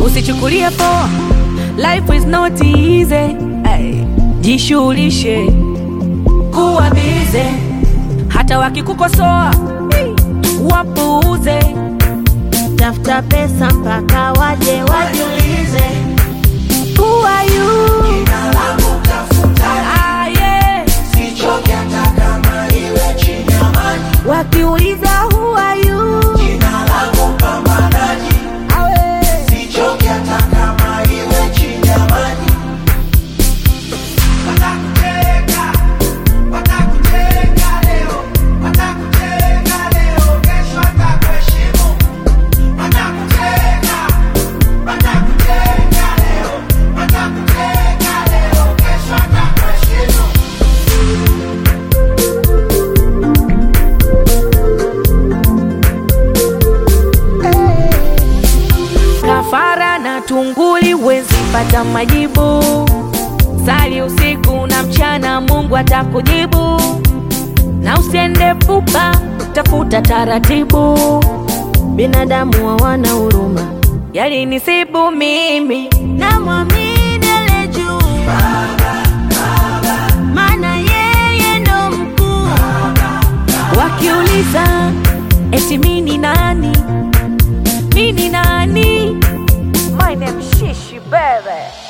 usichukulie poa, life is not easy. Ay, jishughulishe kuwa bize, hata wakikukosoa wapuuze. tafuta pesa mpaka waje wajiulize Who are you? Ah, yeah. Wakiuliza who are you? Awe. Kafara na tunguli wezi pata majibu. Sali usiku na mchana, Mungu atakujibu. Na usiende pupa, tafuta taratibu. binadamu hawana huruma Yalinisibu mimi, namwamini ale juu maana yeye ndo mkuu wakiuliza eti mini nani, mini nani? My name Shishi baby.